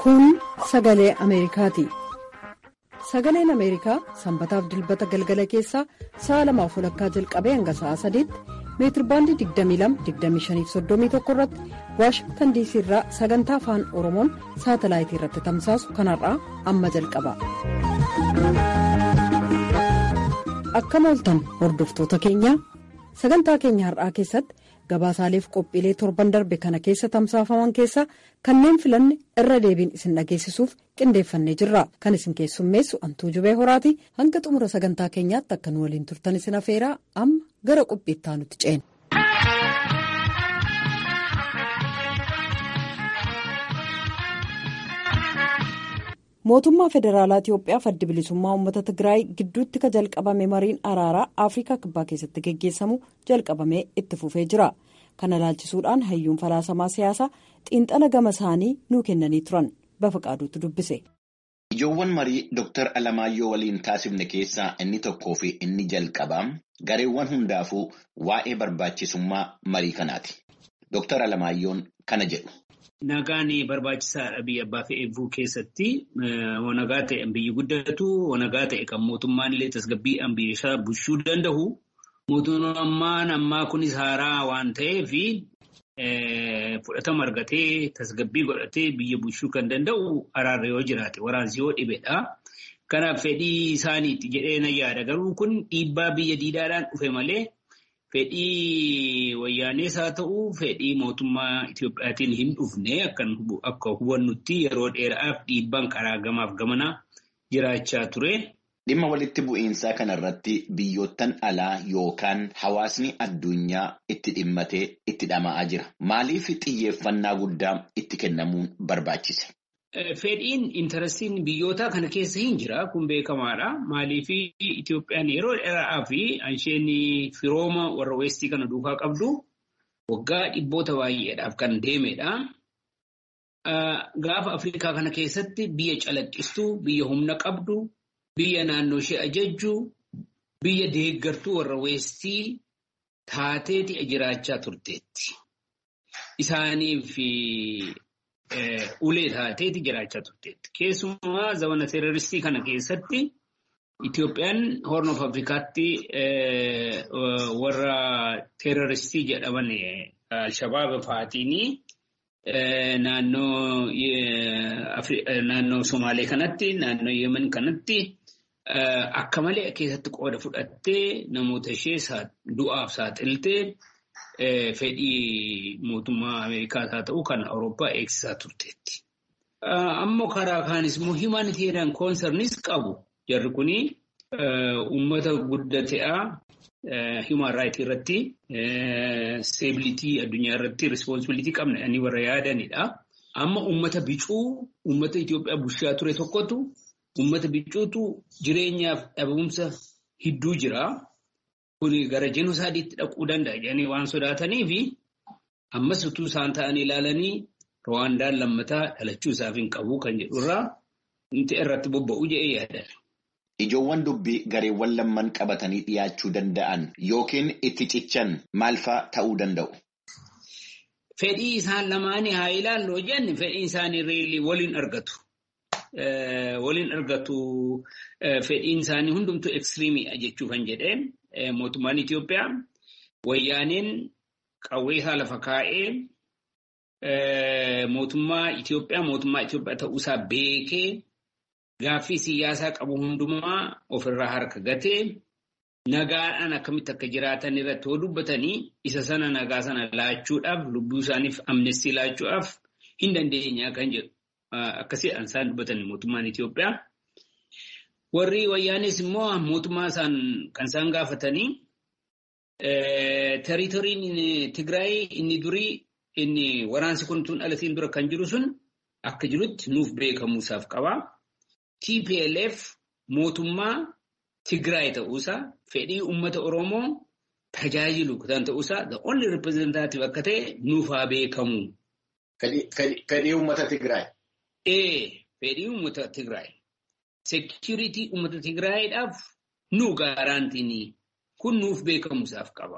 Kun sagalee Ameerikaati. Sagaleen Ameerikaa sanbataaf dilbata galgala keessaa sa'a lamaaf walakkaa jalqabee hanga sa'a sadiitti meetirbaandii 22-25-31 irratti waashingtan diisii irraa sagantaa afaan oromoon saatalaayitii irratti tamsaasu kanarraa amma jalqaba. Akkam ooltan hordoftoota keenya sagantaa keenya har'aa keessatti gabaasaaleef qophiilee torban darbe kana keessa tamsaafaman keessaa kanneen filanne irra deebiin isin dhageessisuuf qindeeffannee jirra kan isin keessummeessu antuu jubee horaati hanga xumura sagantaa keenyaatti akka nu waliin turtan isin afeeraa amma gara qophiittaa nutti ceena. mootummaa federaalaa itiyoophiyaa adda bilisummaa uummata tigraay gidduutti ka jalqabame mariin araaraa afrikaa kibbaa keessatti geggeessamu jalqabamee itti fufee jira kana ilaalchisuudhaan hayyuun falaasamaa siyaasaa xiinxala gama isaanii nuu kennanii turan bafaqaaduutti dubbise. ijoowwan marii Dr. Alamaayyoo waliin taasifne keessaa inni tokkoo fi inni jalqabaa gareewwan hundaafuu waa'ee barbaachisummaa marii kanaati. Dr. Alamaayyoon kana jedhu. Nagaan barbaachisaadha biyya abbaa fi eebbuu keessatti nagaa ta'e biyyi guddatu nagaa ta'e kan mootummaan illee tasgabbiidhaan biyya isaa bulchuu danda'u. Mootummaan ammaa kunis haaraa waan ta'eef fudhatama argatee tasgabbii godhatee biyya bulchuu kan danda'u araarra yoo jiraate waraansi yoo dhibedha. Kanaaf fedhii isaaniitti jedhee na yaada garuu kun dhiibbaa biyya diidaadhaan dhufe malee. Fedhii wayyaanees haa ta'u fedhii mootummaa Itiyoophiyaatiin hin dhufne akka hubannutti yeroo dheeraaf dhiibbaan karaa gamaaf gamanaa jiraachaa ture. Dhimma walitti bu'iinsaa kanarratti biyyoottan alaa yookaan hawaasni addunyaa itti dhimmatee itti dhama'aa jira. Maaliif xiyyeeffannaa guddaa itti kennamuun barbaachise? Fedhiin intarastiin biyyoota kana keessa hin jira. Kun beekamaadha. Maaliif Itoophiyaan yeroo dheeraa fi isheen firooma warra weestii kana duukaa qabdu waggaa dhibboota baay'eedhaaf kan deemedha. Gaafa Afrikaa kana keessatti biyya calaqqistuu, biyya humna qabdu, biyya naannoo ishee ajajju, biyya deeggartuu warra weestii taateeti jiraachaa turteetti. Isaaniif ulee taateeti jiraachaa turteetti. Keessumaa zamana teeroristii kana keessatti Itoophiyaan Horn of Afrikaatti warra teeroristii jedhaman Alshabaab fa'aatiin naannoo Somaalee kanatti naannoo Yemen kanatti akka malee keessatti qooda fudhattee namoota ishee du'aaf saaxiltee. Fedhii mootummaa Ameerikaas haa ta'u kan Awurooppaa eegsisaa turteetti. Ammoo karaa kaanis immoo himaaniteeriyaan koonsarnis qabu. Jarri kuni uummata guddate'aa hiuman raayitii irratti seebilitii addunyaa irratti rispoonsibilitii qabna jedhanii warra yaadanidha. Amma uummata bicuu uummata Itoophiyaa bulchaa ture tokkotu uummata bicuutu jireenyaaf dhabamumsa hedduu jira. Kuni gara jenosaadiitti dhaquu danda'a jedhanii waan sodaatanii fi ammas utuu isaan ta'anii ilaalanii Rwaandaan lammataa dhalachuu isaaf hin qabu kan jedhurraa wanti irratti bobba'u jedhee yaadan. Ijoowwan dubbii gareewwan lamman qabatanii dhiyaachuu danda'an yookiin itti cichan maal fa'aa ta'uu danda'u? Fedhii isaan lamaanii haa ilaalloo jenni fedhiin isaanii waliin argatu. Waliin argatu fedhiin isaanii hundumtuu ekstiriimiidha jechuu kan jedhee. Mootummaan Itoophiyaa wayyaaneen qawwee isaa lafa kaa'ee mootummaa Itoophiyaa mootummaa Itoophiyaa ta'uusaa beekee gaaffii siyaasaa qabu hundumaa ofirraa harka gatee nagaadhaan akkamitti akka jiraatan irratti yoo dubbatanii isa sana nagaa sana laachuudhaaf lubbuu isaaniif amnestii laachuudhaaf hin dandeenyaa kan jedhu akkasiidhaan isaan dubbatanii mootummaan Itoophiyaa. Warri wayyaanis immoo mootummaa isaan kan isaan gaafatanii teeritoriin Tigraay inni durii inni waraansi kun tun dhalatiin dura kan jiru sun akka jirutti nuuf beekamuusaaf qaba. TPLF mootummaa Tigraay ta'uusaa fedhii uummata Oromoo tajaajilu kan ta'uusaa the only representative akka ta'e nuuf haa beekamu. Fedhii uummata Tigraay. Ee fedhii uummata Tigraay. Seekiriitii uummata Tigraayiidhaaf nu gaaraantiin kun nuuf beekamuusaaf qaba.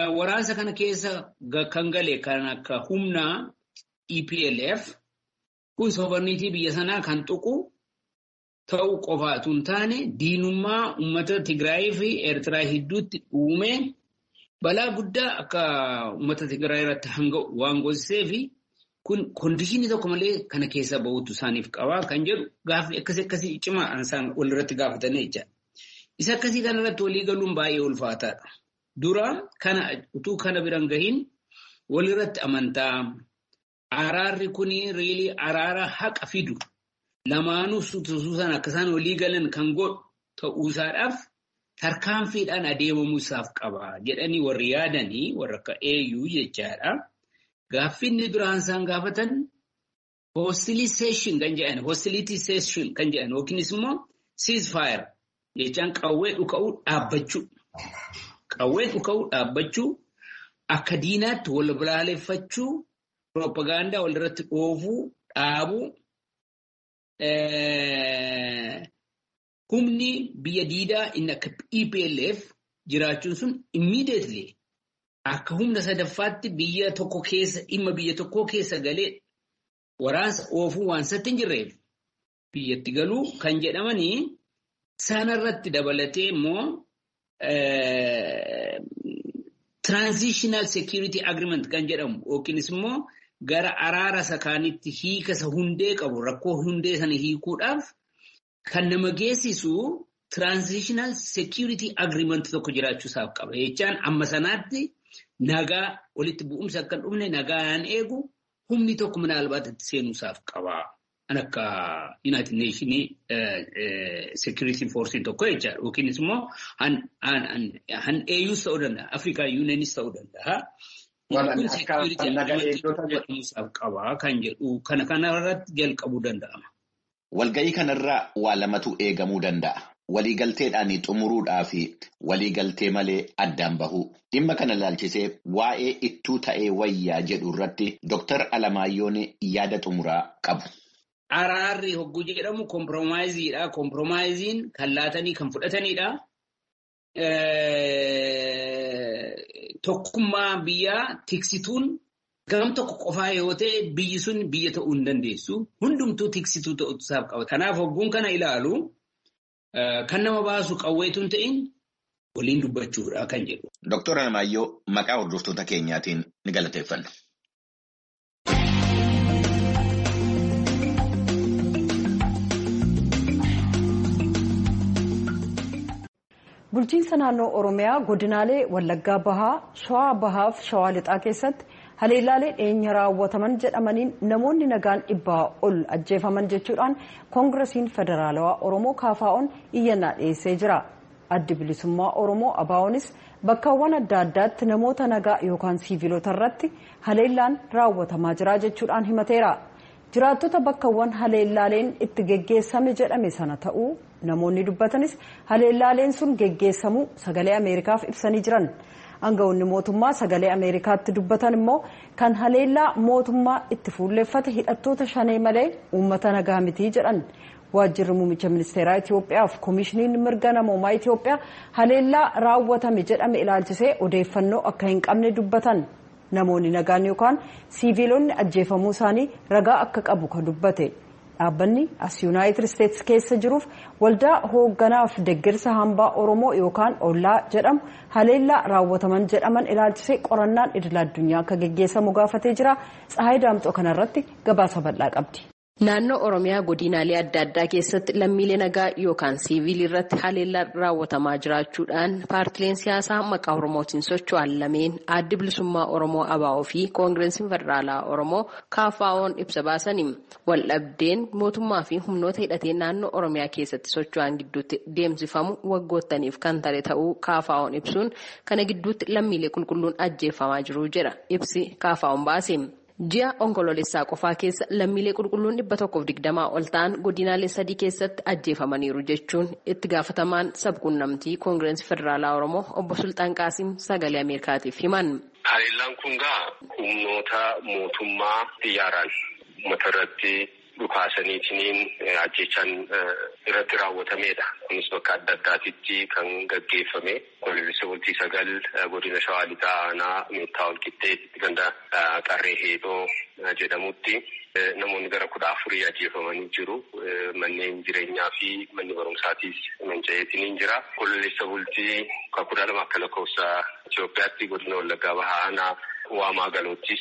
Waraansa kana keessa kan gale kan akka humnaa EPLF kun sobarniitii biyya sanaa kan tuqu ta'uu qofaatu hin taane diinummaa uummata Tigraayii fi Eertiraa gidduutti uume balaa guddaa akka uummata Tigraayii irratti hanga waan goosisee fi kun koondishinii tokko malee kana keessa bahuutu isaaniif qabaa kan jedhu gaaffii akkasii akkasii cimaa isaan walirratti gaafatanii jecha. Isa akkasii kanarratti walii galuun baay'ee ulfaataadha. Dura kana utuu kana biran gahin walirratti amantaa araarri kun riilii araara haqa fidu lamaanuu suusuusan akkasaan walii galan kan godhu ta'uusaadhaaf tarkaanfiidhaan adeemamuu isaaf qaba jedhanii warri yaadanii warra akka eeyyuu jechaadha. Gaaffinni duraan isaan gaafatan hoostiliseeshin kan jedhan hoostilitiseeshin kan jedhan yookiinis immoo siisfaayir jechaan qawwee dhuka'uu dhaabbachuu. Qawwee dhuka'uu dhaabbachuu akka diinaatti wal balaaleffachuu piroopagaandaa walirratti dhoofuu dhaabuu humni biyya diidaa inni akka EPLF jiraachuun sun immediately akka humna sadaffaatti biyya tokko keessa dhimma biyya tokkoo keessa galee waraansa oofuu waan satti hin jirreef biyyatti galuu kan jedhamanii sanarratti dabalatee immoo transitional security agreement kan jedhamu yookiinis immoo gara araara sakaanitti hiika isa hundee qabu rakkoo hundee sana hiikuudhaaf kan nama geessisu transitional security agreement tokko jiraachuu isaaf qaba. Jechaan amma sanaatti nagaa walitti bu'umsa akka hin dhufne nagaan eegu humni tokko minaalbaata itti seenuu isaaf qaba. Kan akka United Nations security force tokko jechaadha. Yookiinis immoo han EUs ta'uu danda'a. Afrikaa Unionis ta'uu danda'a. Kun security agreement qaba kan jedhu kana kanarratti jalqabuu danda'ama. Walga'ii kanarraa waa lamatu eegamuu danda'a. Waliigalteedhaan xumuruudhaa fi waliigaltee malee addaan bahuu. Dhimma kana ilaalchisee waa'ee ittuu ta'ee wayyaa jedhu irratti Dooktar Alamaayyoon yaada xumuraa qabu. Araarri hogguu jedhamu kompromaayiziidha. Kompromaayiziin kan laatanii kan fudhatanidha. Tokkummaa biyyaa tiksituun gam tokko qofaa yoo ta'e biyyi sun biyya ta'uu hin dandeessu. Hundumtuu tiksituu ta'uu isaaf qaba. Kanaaf hogguun kana ilaalu kan nama baasu qawweetu hin ta'in waliin dubbachuudha kan jedhu. Dooktar Alamaayyoo maqaa hordoftoota keenyaatiin ni galateeffanna. bulchiinsa naannoo oromiyaa godinaalee wallaggaa bahaa shawaa bahaa fi shawaa lixaa keessatti haleellaalee dhiyeenya raawwataman jedhamaniin namoonni nagaan dhibbaa ol ajjeefaman jechuudhaan koongiresiin federaalawaa oromoo kaafaa'oon iyyannaa dhiyeessee jira addi bilisummaa oromoo abaa'oonis bakkawwan adda addaatti namoota nagaa yookaan siiviilota irratti haleellaan raawwatamaa jira jechuudhaan himateera jiraattota bakkawwan haleellaaleen itti geggeessame jedhame sana ta'uu namoonni dubbatanis haleellaaleen sun geggeessamuu sagalee ameerikaaf ibsanii jiran aangawoonni mootummaa sagalee ameerikaatti dubbatan immoo kan haleellaa mootummaa itti fuulleeffate hidhattoota shanee malee uummata nagaa mitii jedhan waajjirri muummicha ministeeraa Itoophiyaa fi koomishiniin mirga namoomaa Itoophiyaa haleellaa raawwatame jedhame ilaalchisee odeeffannoo akka hin qabne dubbatan namoonni nagaan yookaan siiviilonni ajjeefamuu isaanii ragaa akka qabu kan dubbate. dhaabbanni as yuunaayitid isteetsi keessa jiruuf waldaa hoogganaaf deeggarsa hambaa oromoo yookaan ollaa jedhamu haleellaa raawwataman jedhaman ilaalchisee qorannaan idil addunyaa akka geggeessamu gaafatee jira tsahaay daamxoo kanarratti gabaasa bal'aa qabdi. Naannoo Oromiyaa godinaalee adda addaa keessatti lammiilee nagaa yookaan siivilii irratti haleellaan raawwatamaa jiraachuudhaan paartileen siyaasaa maqaa Oromootiin socho'an lameen addi bilisummaa Oromoo ABO fi koongireesiin federaalaa Oromoo KFO'n ibsa baasanii waldhabdeen mootummaa fi humnoota hidhatee naannoo Oromiyaa keessatti socho'an gidduutti deemsifamu waggoottaniif kan tare ta'uu KFO'n ibsuun kana gidduutti lammiilee qulqulluun ajjeefamaa jiru jedha ibsi KFO'n baase. Ji'a onkoloolessaa qofaa keessa lammiilee qulqulluun dhibba tokkoof digdamaa ol ta'an godinaalee sadii keessatti ajjeefamaniiru jechuun itti gaafatamaan sabquunnamtii koongireesii federaalaa Oromoo obbo Sultaan Qaasim sagalee Ameerikaatiif himan. Haleellaan kun gaa humnoota mootummaa xiyyaaraan uummata irratti dhukaasaniitiin ajjechaan irratti raawwatamedha. Kunis bakka adda addaatitti kan gaggeeffame. Gololisa bultii sagal godina shawaa lixaa aanaa meettaa walqixxeetti ganda qarree heedoo jedhamutti namoonni gara kudha afurii ajjeefamanii jiru. Manneen jireenyaa fi manni barumsaatiis manca'eetiin jira. Gololisa bultii kudha lama akka lakkoofsa Itoophiyaatti godina Wallaggaa Bahaa aanaa waamaa galoottis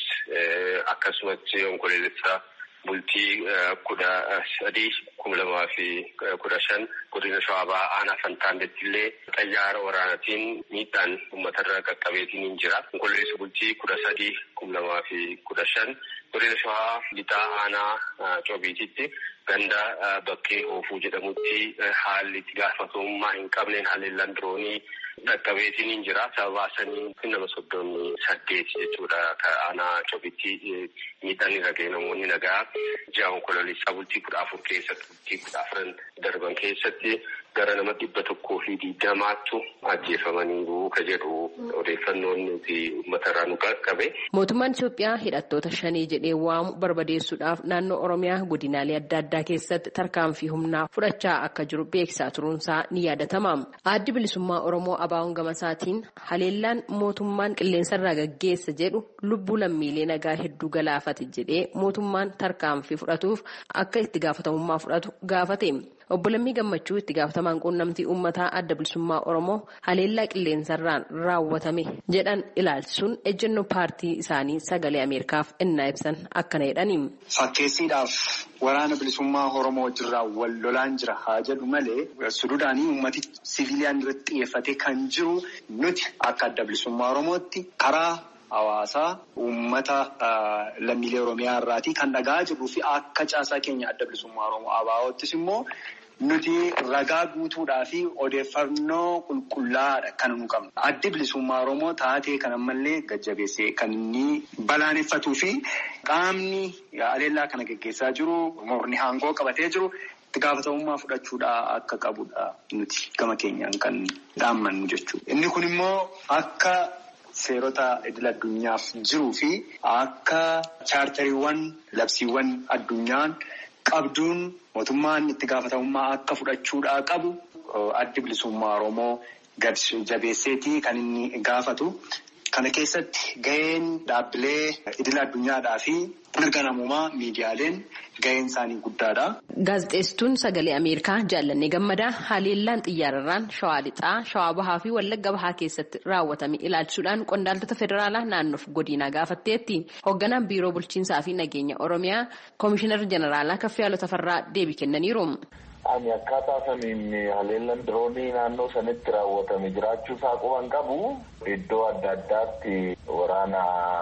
akkasumas onkoloolessa bultii kudha sadii kuma lamaa fi kudha shan godina shawaa bahaa aanaa fantaandetti illee xayyaara waraanaatiin miidhaan uummatarra qaqqabeetiin jira. Onkoloolessa bultii kudha sadii kuma lamaa fi kudha shan godina shawaa lixaa aanaa coobiititti ganda bakkee oofuu jedhamutti haalli itti gaafatamummaa hin qabneen haleellaan diroonii dhaqqabeetiin jira. Sababa sanii nama soddomii saddeet jechuudha. Aanaa coobitti miidhaan irra ga'e namoonni nagaa ji'a onkoloolessaa bultii kudha afur keessatti bultii kudha afran darban keessatti gara nama dhibba tokkoo fi digdamaattu ajjeefamaniiru ka jedhu odeeffannoon nuti uummatarraa nu qaqqabe. Mootummaan Itoophiyaa hidhattoota shanii jedhee waamu barbadeessuudhaaf naannoo Oromiyaa godinaalee adda addaa keessatti tarkaanfii humnaa fudhachaa akka jiru beeksisaa turuunsaa ni yaadatama. Addi bilisummaa Oromoo Abaawon Gamasaatiin haleellaan mootummaan qilleensarraa gaggeessa jedhu lubbuu lammiilee nagaa hedduu galaafate jedhee mootummaan tarkaanfii fudhatuuf akka itti gaafatamummaa fudhatu gaafate. Obbo Lammii Gammachuu itti gaafatamaan quunnamtii uummataa adda bilisummaa Oromoo haleellaa qilleensarraan raawwatame jedhan ilaalchisuun ejjennoo paartii isaanii sagalee Ameerikaaf innaa ibsan akkana jedhani. Fakkeessiidhaaf waraana bilisummaa Oromoo wajjirraa wal lolaan jira haa jedhu malee suduudhaanii uummati siviiliyaan irratti xiyyeeffate kan jiru nuti akka adda bilisummaa Oromootti karaa hawaasaa uummata lammiilee Oromiyaa irraatii kan dhagaa jirruu fi akka caasaa keenya adda bilisummaa Oromoo ABO'ttis immoo nuti ragaa guutuudhaa fi odeeffannoo qulqullaa'aadha kan nu qabnu. Addi bilisummaa Oromoo taatee kan ammallee gajjabeessee kan inni balaaleffatuu fi qaamni haleellaa kana gaggeessaa jiru morni aangoo qabatee jiru. itti gaafatamummaa fudhachuudhaa akka qabudha nuti gama keenyaan kan dhaammannu jechuudha. Inni kun immoo akka seerota idil addunyaaf jiruu fi akka chaartariiwwan labsiiwwan addunyaan qabduun mootummaan itti gaafatamummaa akka fudhachuudhaa qabu addi bilisummaa Oromoo gad jabeesseetii kan inni gaafatu. Kana keessatti gaheen dhaabbilee idil addunyaadhaa fi mirga namummaa miidiyaaleen gaheen isaanii guddaadha. Gaazexeessituun sagalee Ameerikaa jaallannee gammadaa haleellaan xiyyaararraan shawaa lixaa, shawaa bahaa fi wallagga bahaa keessatti raawwatame ilaalchisuudhaan qondaaltota federaalaa naannoof godinaa gaafatteetti. Hoogganaan biiroo bulchiinsaa fi nageenya Oromiyaa Koomishinar Jeneraalaa Kaffiyaaloo Tafarraa deebii kennaniiru. Ani akkaataa saniin haleellaan diroonii naannoo sanitti raawwatame jiraachuu isaa quban qabu iddoo adda addaatti waraana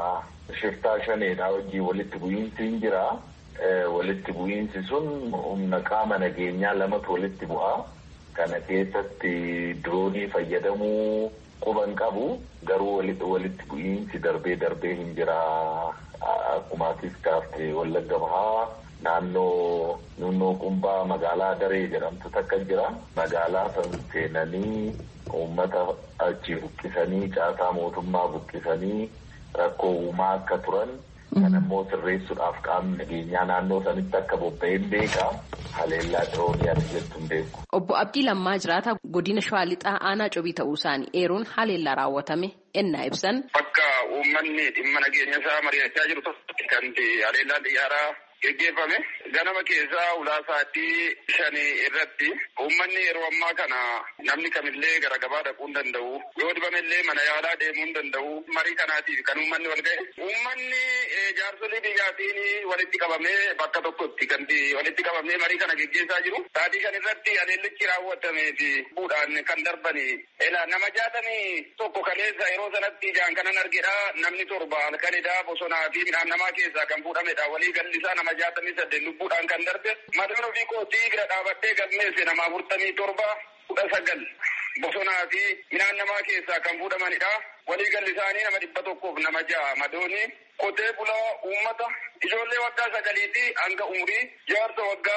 shiftaa shaneedha hojii walitti bu'iinsi hin jira. Walitti bu'iinsi sun humna qaama nageenyaa lamatu walitti bu'a. Kana keessatti diroonii fayyadamuu quban qabu garuu walitti bu'iinsi darbee darbee hin jira. Akkuma atis kaaftee wallagga bahaa. Naannoo nunnoo qumbaa magaalaa daree jedhamtu takka jira. Magaalaa san seenanii uummata achi buqqisanii caasaa mootummaa buqqisanii rakkoo uumaa akka turan. Kan ammoo sirreessuudhaaf qaamni nageenyaa naannoo sanitti akka bobba'een beeka. Haleellaa diroonii ati jettu hin beeku. Obbo Abdii Lammaa Jiraata godina Shawaa Lixaa aanaa cobii ta'uu isaanii eeruun haleellaa raawwatame ennaa ibsan. Bakka uummanni dhimma nageenya isaa mari'achaa jiru tokkotti kan haleellaan xiyyaaraa geggeeffame ganama keessaa ulaasaatii shanii irratti uummanni yeroo ammaa kana namni kamillee gara gabaa dhaquu hin danda'u yoo dhibamillee mana yaalaa deemuu hin danda'u marii kanaatiif kan uummanni wal ga'e uummanni jaarsolii biyyaatiin walitti qabamee bakka tokkotti kan walitti qabamee marii kana geggeessaa jiru saatii shan irratti haleellichi raawwatamee fi buudhaan kan darbani ela nama jaatamii tokko kaleessa yeroo sanatti ijaan kanan argedha namni torba halkanidha bosonaa fi midhaan namaa keessaa kan fuudhamedha walii gallisaa nama jaatamii saddeet lubbuudhaan kan darbe mataan ofii kootii bira dhaabattee galmeesse nama afurtamii torba kudha sagal bosonaa fi midhaan namaa keessaa kan fuudhamanidha. Waliigalli isaanii nama dhibba tokkoof nama ja'a madooni qotee bulaa uummata ijoollee waggaa sagaliitii hanga umurii jaarsa waggaa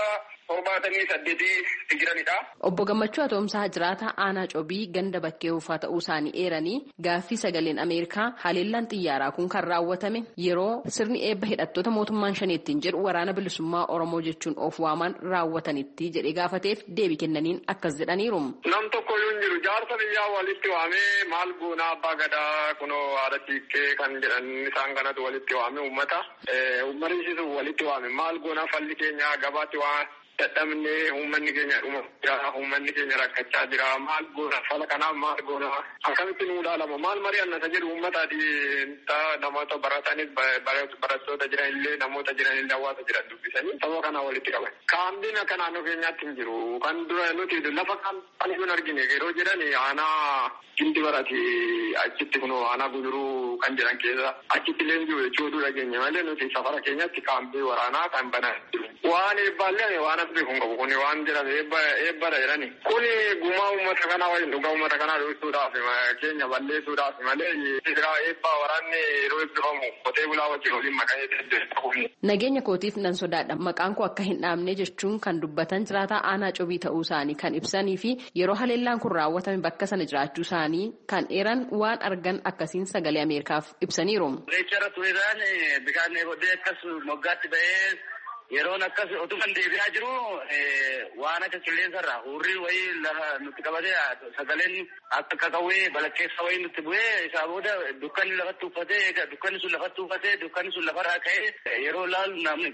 torbaatamii saddeetii jiranidha. Obbo Gammachuu Atoomsaa jiraata aanaa cobii ganda bakkee uffaa ta'uu isaanii eeranii gaaffii sagaleen Ameerikaa haleellaan xiyyaaraa kun kan raawwatame yeroo sirni eebba hidhattoota mootummaan shaneettiin jedhu waraana bilisummaa Oromoo jechuun of waaman raawwatanitti jedhee gaafateef deebii kennaniin akkas jedhaniiru. Nam tokko yoo hin jiru jaarsa biyyaa walitti waamee maal goonaa abbaa gadaa kunoo haadha tiikkee kan jedhan isaan kanatu walitti waame uummata. Uummatni walitti waame maal goonaa falli keenya gabaatti waan dadhabnee uummanni keenya dhuma jira uummanni keenya rakkachaa jira maal goona fala kanaaf maal goona akkamitti nuu ilaalama maal marii annata jedhu uummataati namoota baratanis barattoota jiran illee namoota jiran illee hawaasa jiran dubbisanii saba kanaa walitti qaban. Kaambiin akka naannoo keenyaatti hin jiru kan dura nuti lafa kan hin argine yeroo jedhan aanaa gindi barati achitti kunoo aanaa guduruu kan jedhan keessa achitti illee jiru jechuu oduu dhageenya malee nuti safara keenyatti kaambii waraanaa kan banaa jiru. Waan eebbaallee waan as beeku hin qabu kuni waan jedhame eebbadha jedhani. Kuni gumaa uummata kanaa waliin dhugaa uummata kanaa dhoofisuudhaaf keenya balleessuudhaaf malee sibiraa eebbaa waraanni yeroo eebbifamu qotee bulaa wajjin waliin maqanii deddeebi'u. Nageenya kootiif nan sodaadha maqaan koo akka hin dhaabne jechuun kan dubbatan jiraataa aanaa cobii ta'uu isaanii kan ibsanii fi yeroo haleellaan kun raawwatame bakka sana jiraachuu isaanii kan eeran waan argan akkasiin sagalee Ameerikaaf ibsaniiru. Reechara turizaan bishaan bodee akkas moggaatti ba'ee yeroon akkas otuman deebi'aa jiru waan akka qilleensarraa hurrii wayii lafa nutti qabatee sagaleen akka qaqawwee balakkeessa wayii nutti bu'ee isaa booda dukkanni lafatti uffatee dukkanni sun lafatti uffatee dukkanni sun lafarraa ka'ee yeroo laalu namni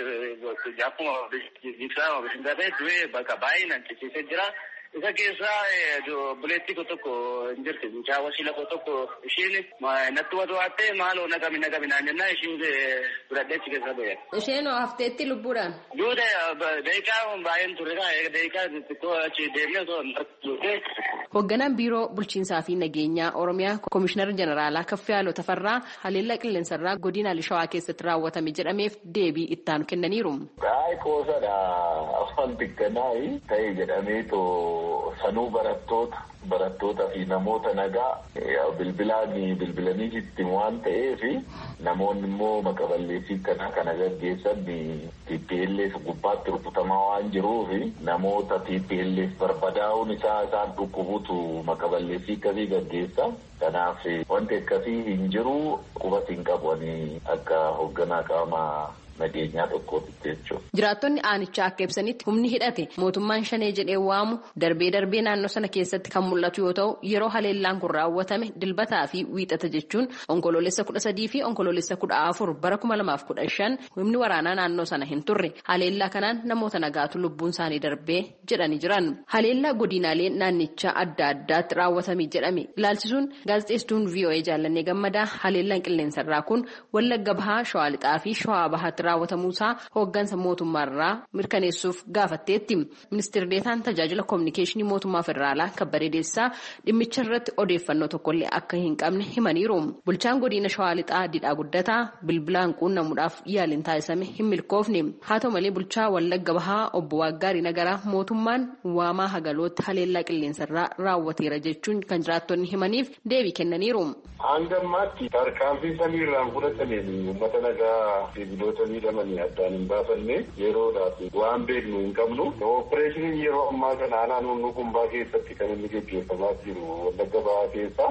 akkuma jigsaa bishingatee du'ee bakka baay'inaan ciciisee jira. Isa keessaa buleetti ko tokko hin jirti. Mucaa wasiila ko tokko ishiin natti watu waattee maaloo naqami naqami naan jennaan ishiin fudhadhee achi keessa ba'e. Isheen hafteetti lubbuudhaan. Duuda daqiiqaa baay'een turredha. Daqiiqaa xixiqqoo achi deemnee osoo hin Hoogganaan biiroo bulchiinsaa fi nageenyaa Oromiyaa Komishinar Jeneraalaa Kaffiyaaloo Tafarraa haleellaa qilleensarraa godina Shawaa keessatti raawwatame jedhameef deebii ittaanu kennaniiru. Gaa'ee qoosadha afaan xiqqanaayi ta'e jedhameetu sanuu barattoota barattootaa fi namoota nagaa bilbilaan bilbilanii itti waan ta'eef namoonni immoo maqaballeessii kanaa kana gaggeessan TPLF gubbaatti rukutamaa waan jiruuf namoota TPLF barbadaa'uun isaa isaan dhukkubutu maqaballeessii akkasii gaggeessa. Kanaaf wanti akkasii hin jiru qubas hin qabanii akka hoogganaa qaamaa nageenyaa tokkootti jechuudha. Jiraattonni aanichaa akka ibsanitti humni hidhate mootummaan shanee jedhee waamu darbee darbee naannoo sana keessatti kan mul'atu yoo ta'u yeroo haleellaan kun raawwatame dilbataa fi wiixata jechuun onkoloolessa kudha sadii fi onkoloolessa kudha afur bara kuma lamaaf kudha shan humni waraanaa naannoo sana hin turre haleellaa kanaan namoota nagaatu lubbuun isaanii darbee jedhanii jiran. Haleellaa godinaalee naannichaa adda addaatti raawwatame jedhame ilaalchisuun gaazexeessituun VOA jaallannee gammadaa haleellaan qilleensarraa kun wallagga bahaa shawaa lixaa fi shawaa bahaatti raawwatamuusaa hooggansa mootummaarraa mirkaneessuuf gaafatteetti. Ministeerri deetaan tajaajila koominikeeshinii mootummaa federaalaa kabbadee deessisaa dhimmicha irratti odeeffannoo tokkollee akka hin qabne himaniiru. Bulchaan godina shawaa lixaa didhaa guddataa bilbilaan quunnamuudhaaf yaaliin taasisame hin milkoofne. Haa ta'u malee bulchaa wallagga bahaa obbo Waaggaarii Nagaraa mootummaan waamaa hagalootti haleellaa qilleensarraa raawwateera jechuun kan jiraattonni himaniif deebii kennaniiru. Hanga ammaatti tarkaanfii samiirraan fudhatameen uummata nagaa sibiilota miidhamanii addaan hin baafanne yeroodhaaf waan beeknu hin qabnu. Ooppereeshiniin yeroo ammaa kana aanaa naannoo kumbaa keessatti kan inni gaggeeffamaa jiru wallagga bahaa keessa.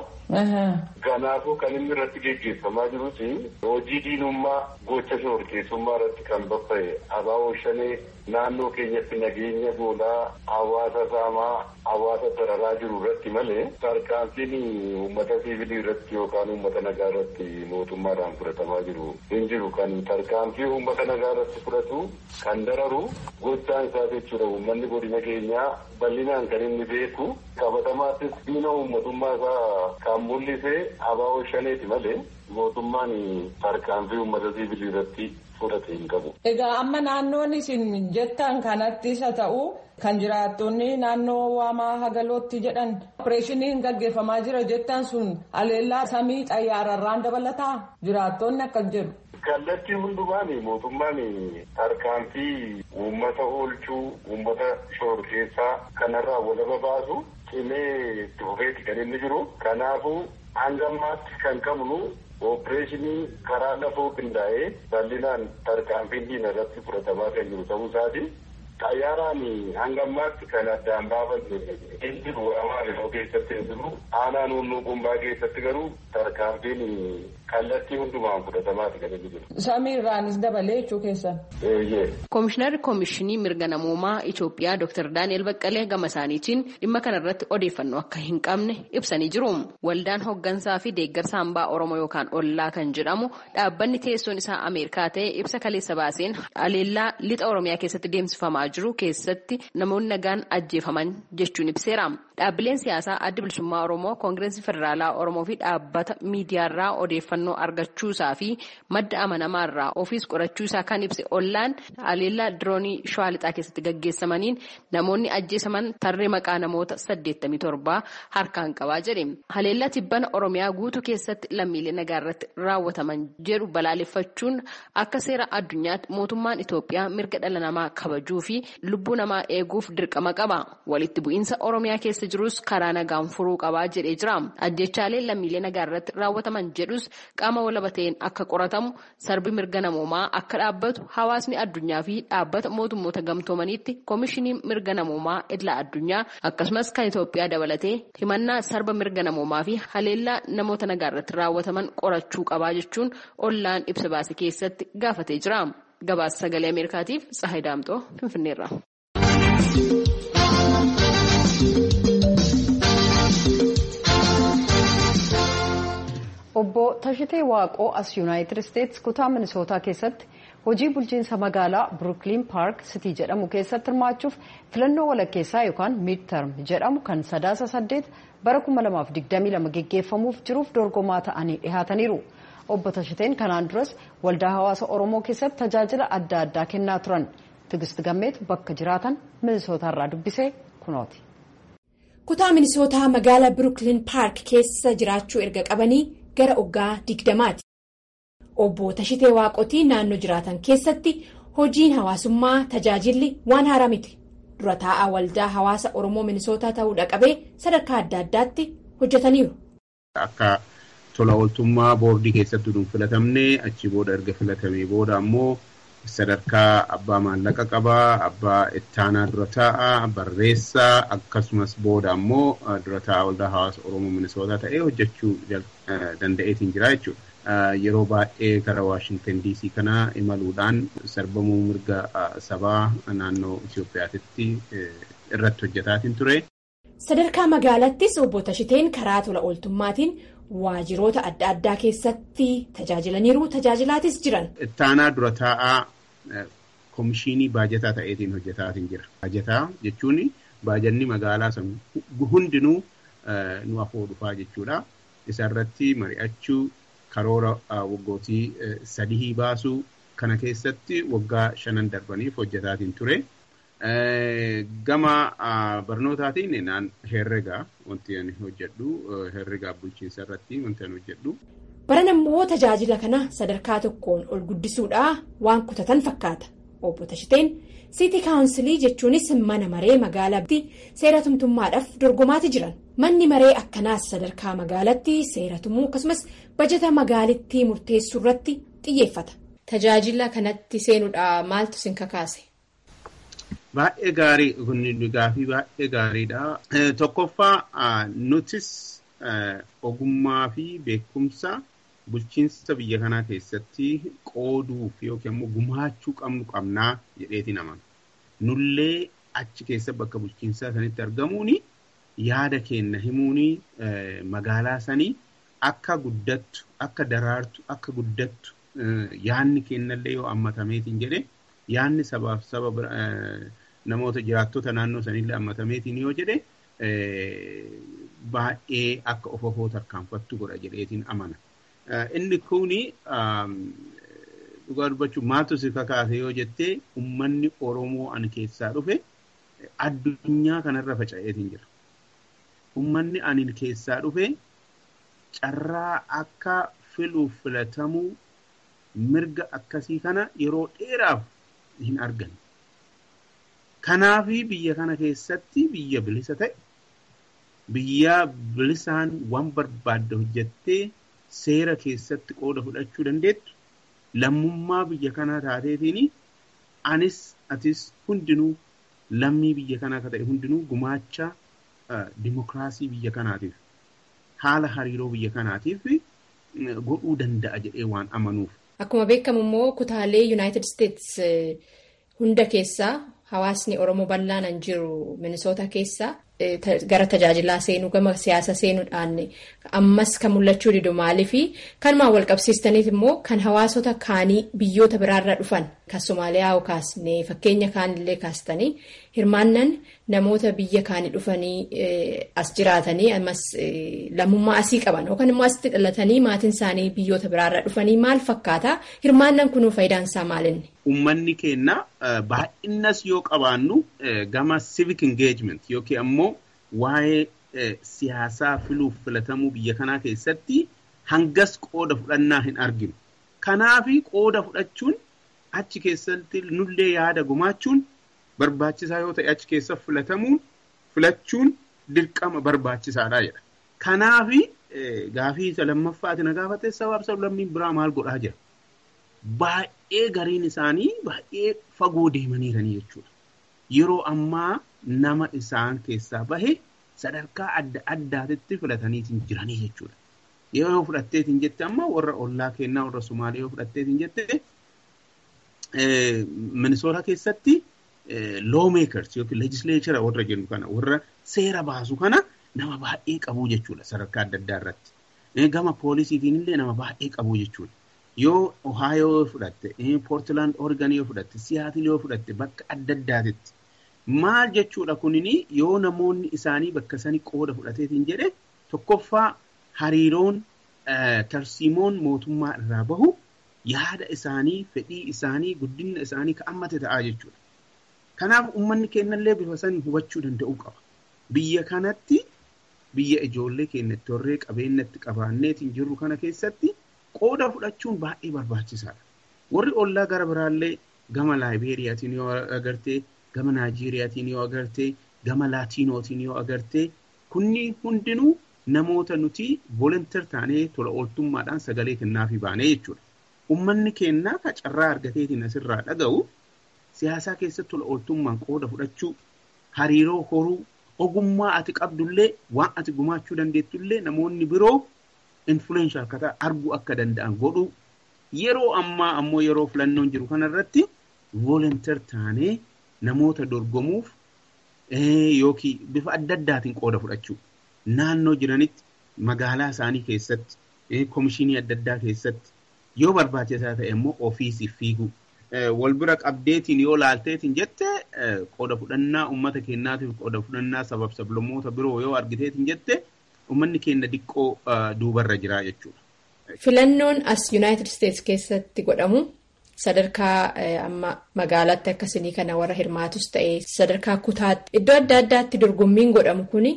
Kanaafuu kan inni irratti gaggeeffamaa jirus hojii diinummaa gocha shororkeessummaa irratti kan babba'e abaaboo shanee naannoo keenyatti nageenya goolaa hawaasa saamaa hawaasa dararaa jiru irratti malee tarkaanfiin uummata siivilii irratti yookaan uummata nagaa irratti mootummaadhaan fudhatamaa jiru hin jiru kan tarkaanfii uummata nagaa irratti fudhatu kan dararu gochaan isaa jechuudha uummanni godina keenyaa bal'inaan kan inni beeku qabatamaattis diina uummatummaa isaa kan mul'ise abaaboo shaneeti malee mootummaan tarkaanfii uummata siivilii irratti fudhate hin qabu. Egaa amma naannoon isin jettan kanatti isa ta'u kan jiraattonni naannoo waamaa hagalootti jedhan opereeshiniin gaggeeffamaa jira jettan sun haleellaa samii xayyaararraan dabalataa jiraattonni akkas jedhu. Kallattii hundumaan mootummaan tarkaanfii uummata oolchuu uummata shororkeessaa kanarraa walaba baasu cimee itti fufeeti kan inni jiru. Kanaafuu hanga ammaatti kan qabnu Ooppereeshinii karaa lafoo qindaa'ee bal'inaan tarkaanfiin diina irratti fudhatamaa kan jiru ta'uu isaati. Xayyaaraan hanga ammaatti kan addaan baafanne hin jiru Amaariffaa keessatti hin jiru. Aanaa nunnuu qumbaa keessatti garuu tarkaanfiin kallattii hundumaan fudhatamaati kan inni jiru. Samiirraanis dabalee jechuu keessan. Koomishinarri Koomishinii Mirga Namoomaa Itoophiyaa Dr. Daani'el Baqqalee gama isaaniitiin dhimma kanarratti odeeffannoo akka hin qabne ibsanii jiru. Waldaan hooggansaa fi deeggarsa hambaa Oromoo yookaan Ollaa kan jedhamu dhaabbanni teessoon isaa Ameerikaa ta'e ibsa kaleessa baaseen haleellaa lixa Oromiyaa keessatti deemsifamaa jiru keessatti namoonni nagaan ajjeefaman jechuun ibseera. Dhaabbileen siyaasaa adda bilisummaa Oromoo Koongireensii Federaalaa Oromoo fi dhaabbata miidiyaarraa odeeffannoo argachuusaa fi madda amanamaarraa ofiis qorachuusaa kan ibse ollaan haleellaa diroonii shawaa lixaa keessatti gaggeessamaniin namoonni ajjeesaman tarree maqaa namoota 87 harkaan qabaa jedhe. Haleellaa tibbana Oromiyaa guutuu keessatti lammiilee nagaa irratti raawwataman jedhu balaaleffachuun akka seera addunyaatti mootummaan Itoophiyaa mirga dhala namaa kabajuu fi lubbuu namaa eeguuf dirqama qaba. Walitti bu'iinsa Oromiyaa keessa jirus karaa nagaan furuu qabaa jedhee jira. Ajjechaalee lammiilee nagaa irratti raawwataman jedhus qaama walaba ta'een akka qoratamu sarbi mirga namoomaa akka dhaabbatu hawaasni addunyaa fi dhaabbata mootummoota gamtoomaniitti koomishiniin mirga namoomaa idila addunyaa akkasumas kan Itoophiyaa dabalatee himannaa sarba mirga namoomaa fi haleellaa namoota nagaa irratti raawwataman qorachuu qabaa jechuun ollaan ibsa baase keessatti gaafatee jira. Gabaasa sagalee Ameerikaatiif Tsahayi Daamxoo Finfinneerra. Obbo Tashitee Waaqoo as Yuunaayitid Isteetsi kutaa Minisootaa keessatti hojii bulchiinsa magaalaa Brooklyn Park City jedhamu keessatti hirmaachuuf filannoo walakkeessaa yookaan midterm jedhamu kan sadaasa saddeet bara 2022 geggeeffamuuf jiruuf dorgomaa ta'anii dhihaataniiru. Obbo Tashiteen kanaan duras waldaa hawaasa Oromoo keessatti tajaajila adda addaa kennaa turan. Tigist Gammeetu bakka jiraatan Minisootaarraa dubbisee kunooti. Kutaa Minisootaa magaalaa Brooklyn Park keessa jiraachuu erga qabanii gara oggaa digdamaati. Obbo Tashitee Waaqotii naannoo jiraatan keessatti hojiin hawaasummaa tajaajilli waan haaraa miti. Dura taa'aa waldaa hawaasa Oromoo Minisootaa ta'uudha qabee sadarkaa adda addaatti hojjetaniiru. Akka tola ooltummaa boordii keessatti nuun filatamne achi booda erga filatamee booda ammoo sadarkaa abbaa maallaqa qabaa, abbaa ittaanaa dura taa'aa, barreessaa akkasumas booda ammoo dura taa'aa waldaa hawaasa Oromoo Minisootaa ta'ee hojjechuu danda'eetiin jira jechuudha. Yeroo baay'ee gara Waashintan DC kana imaluudhaan sarbamuu mirga sabaa naannoo Itoophiyaatti irratti hojjetaatiin ture. Sadarkaa magaalattis obbo Tashiteen karaa tola ooltummaatiin waajiroota adda addaa keessatti tajaajilaniiru tajaajilaatis jiran. Ittaanaa dura taa'aa komishinii baajataa ta'eetiin hojjetaatiin jira. Baajataa jechuun baajanni magaalaa san hundinuu nu afoo dhufaa jechuudha. Isarratti mari'achuu karoora waggootii sadii baasuu kana keessatti waggaa shanan darbaniif hojjetaatiin ture. Gama barnootaatiin naan herregaa wanti ani hojjedhu herregaa bulchiinsa irratti wanti ani hojjedhu. Baran ammoo tajaajila kana sadarkaa tokkoon ol guddisuudhaa waan kutatan fakkaata. Obbo Tashiteen Siitii Kaawunsilii jechuunis mana maree magaalaatti seera tumtummaadhaaf dorgomaati jiran. Manni maree akkanaas sadarkaa magaalatti seera tumuu akkasumas bajata magaalittii murteessuu irratti xiyyeeffata. Tajaajila kanatti seenuudhaa maaltu sin kakaase? Baay'ee gaarii kun gaafii baay'ee gaariidha. Tokkoffaa nutis ogummaa fi beekumsa bulchiinsa biyya kanaa keessatti qooduuf yookiin immoo gumaachuu qabnu qabnaa jedheetiin amana. Nullee achi keessa bakka bulchiinsaa sanitti argamuun yaada keenya himuun magaalaa sanii akka guddattu, akka daraartu, akka guddattu yaadni keenyallee yoo hammatameetiin jedhe yaadni sabaaf saba namoota jiraattota naannoo sanillee hammatameetiin yoo jedhe baay'ee akka of ofoo tarkaanfattu godha jedheetiin amana. Inni kuni dhugaa dubbachuun maaltu si kakaase yoo jettee uummanni Oromoo ani keessaa dhufe addunyaa kanarra faca'eetiin jira. Uummanni ani keessaa dhufe carraa akka filuuf filatamuu mirga akkasii kana yeroo dheeraaf hin arganne. Kanaafi biyya kana keessatti biyya bilisa ta'e biyya bilisaan waan barbaadde hojjettee seera keessatti qooda fudhachuu dandeettu lammummaa biyya kanaa taateetiin anis atis hundinuu lammii biyya kanaa akka ta'e hundinuu gumaacha dimokiraasii biyya kanaatiif haala hariiroo biyya kanaatiif godhuu danda'a jedhee waan amanuuf. Akkuma beekamu immoo kutaalee Yuunaayitid Isteets hunda keessaa hawaasni Oromoo bal'aan jiru Minisoota keessaa gara tajaajilaa seenuu gama siyaasa seenuudhaan ammas kan mul'achuu didu maaliifi kanumaan wal qabsiistaniif immoo kan hawaasota kaanii biyyoota biraarraa dhufan kan Somaaliyaa kaasne fakkeenya kaanillee kaastanii hirmaannan namoota biyya kaanii dhufanii as jiraatanii ammas lammummaa asii qaban yookaan immoo asitti dhalatanii maatiin isaanii biyyoota biraarraa dhufanii maal fakkaata hirmaannan kunuu faayidaan isaa maalinni. Uummanni keenya baay'innas yoo qabaannu gama civic engagement yookiin ammoo waa'ee siyaasaa filuuf filatamuu biyya kanaa keessatti hangas qooda fudhannaa hin arginu. Kanaaf qooda fudhachuun achi keessatti nullee yaada gumaachuun barbaachisaa yoo ta'e achi keessa filatamuun filachuun dirqama barbaachisaadha jedha. Kanaaf gaafii isa lammaffaatiin na gaafatte sabaaf sablammiin biraa maal godhaa jira. Baay'ee gariin isaanii baay'ee fagoo deemaniiranii jechuudha. Yeroo ammaa nama isaan keessaa bahe sadarkaa adda addaatitti filataniitiin jiranii jechuudha. Yoo fudhatteetiin jette amma warra ollaa kennaa warra Sumaalee yoo fudhatteetiin jette Minisoota keessatti lawmakers yookiin legislature warra jennu kana warra seera baasu kana nama baay'ee qabu jechuudha sadarkaa adda addaa irratti. Gama poolisiitiin illee nama baay'ee qabu jechuudha. Yoo Ohaayoo yoo fudhatte, Poortilaand Oregon yoo fudhatte, Siyaatil yoo fudhatte bakka adda addaatitti. Maal jechuudha kunini yoo namoonni isaanii bakka sanii qooda fudhateetiin jedhe tokkoffaa hariiroon tarsiimoon mootummaa irraa bahu yaada isaanii, fedhii isaanii, guddina isaanii ka'ammate ta'aa jechuudha. Kanaaf uummanni keenyallee bifa sanii hubachuu danda'uu qaba. Biyya kanatti biyya ijoollee keenya itti horree qabeenyatti qabaanneetiin jirru kana keessatti qooda fudhachuun baay'ee barbaachisaadha. Warri ollaa gara biraallee gama Laayibeeriyaatiin yoo agartee, gama Naayijeeriyaatiin yoo agartee, gama Laatiinootiin yoo agartee, kunni hundinuu namoota nuti voolonteer taanee tola ooltummaadhaan sagalee kennaafii baanee jechuudha. Uummanni keenya ka carraa argateetiin asirraa dhaga'u siyaasaa keessatti tola ooltummaan qooda fudhachuu, hariiroo horuu, ogummaa ati qabdullee waan ati gumaachuu dandeettullee namoonni biroo influensha akka ta'an arguu akka danda'an godhu yeroo ammaa ammoo yeroo filannoon jiru kanarratti voolonteer taanee namoota dorgomuuf yookiin bifa adda addaatiin qooda fudhachuu naannoo jiranitti magaalaa isaanii keessatti komishinii adda addaa keessatti yoo barbaachisaa ta'e immoo ofiisiif fiiguu. Wal bira qabdeetiin yoo laalteetiin jette qooda fudhannaa uummata keenyaatiif qooda fudhannaa sabab sablammoota biroo yoo argiteetiin jette uummanni keenya diqqoo duubarra jira jechuudha. Filannoon as Yuunaayitid Isteets keessatti godhamu sadarkaa amma magaalaatti akkasii kana warra hirmaatus ta'e sadarkaa kutaatti iddoo adda addaatti dorgommiin godhamu kuni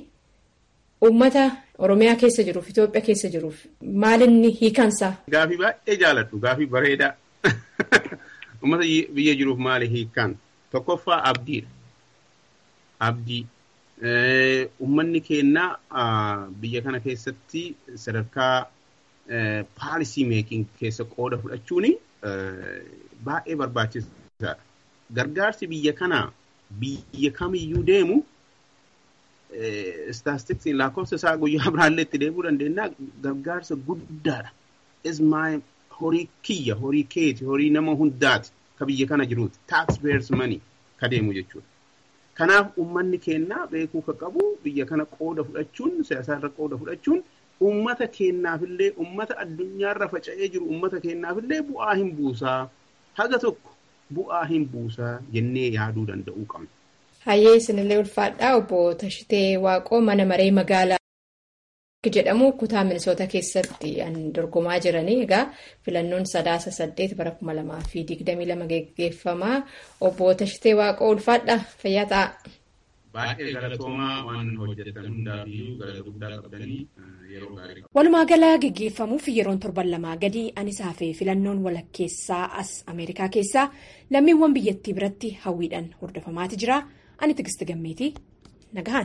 uummata Oromiyaa keessa jiruuf Itoophiyaa keessa jiruuf maalinni hiikansaa. Gaafii baay'ee jaaladhu gaafii bareedaa. Uummata biyya jiruuf maali hiikaan? Tokkoffaa abdiidha. Abdii. Uummanni keenya biyya kana keessatti sadarkaa paalisii meekiin keessa qooda fudhachuun baay'ee barbaachisaadha. Gargaarsi biyya kanaa biyya kamiyyuu deemu istaastiksiin lakkoofsa isaa guyyaa biraallee itti deemuu dandeenya gargaarsa guddaadha. Ismaa horii kiyya, horii keeti, horii nama hundaati ka biyya kana jiruuti. Tax payers money ka deemu jechuudha. Kanaaf uummanni keenya beekuu ka qabu biyya kana qooda fudhachuun siyaasaarra qooda fudhachuun uummata keenyaafillee uummata addunyaarra faca'ee jiru uummata keenyaafillee bu'aa hin buusaa haga tokko bu'aa hin buusaa jennee yaaduu danda'uu qabna. Hayyee isinillee ulfaadhaa obbo Tashitee Waaqoo mana maree magaalaa jedhamu kutaa Minisoota keessatti dorgomaa jiranii egaa filannoon sadaasa saddeet bara kuma lamaa fi digdamii lama geggeeffamaa obbo Tashitee Waaqoo ulfaadhaa fayyaa ta'a. Baay'ee galatoomaa waan hojjetan hundaafiyyuu galata guddaa qabdanii yeroo gaarii. Walumaa galaa geggeeffamuuf yeroon torban lamaa gadi anisaa fi filannoon walakkeessaa as Ameerikaa keessaa lammiiwwan biyyattii biratti hawwiidhaan hordofamaati jira. Ani Tigisti Gammeetii nagahan.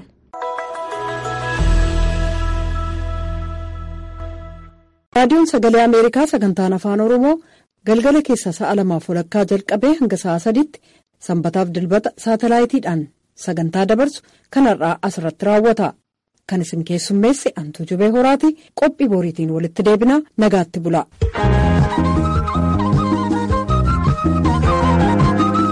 raadiyoon sagalee ameerikaa sagantaan afaan oromoo galgala keessa sa'a lamaaf walakkaa jalqabee hanga sa'a sadiitti sanbataaf dilbata saatalaayitiidhaan sagantaa dabarsu kanarraa asirratti raawwata. Kan isin keessummeesse Antuu Jubee Horaati qophii boriitiin walitti deebinaa nagaatti bula.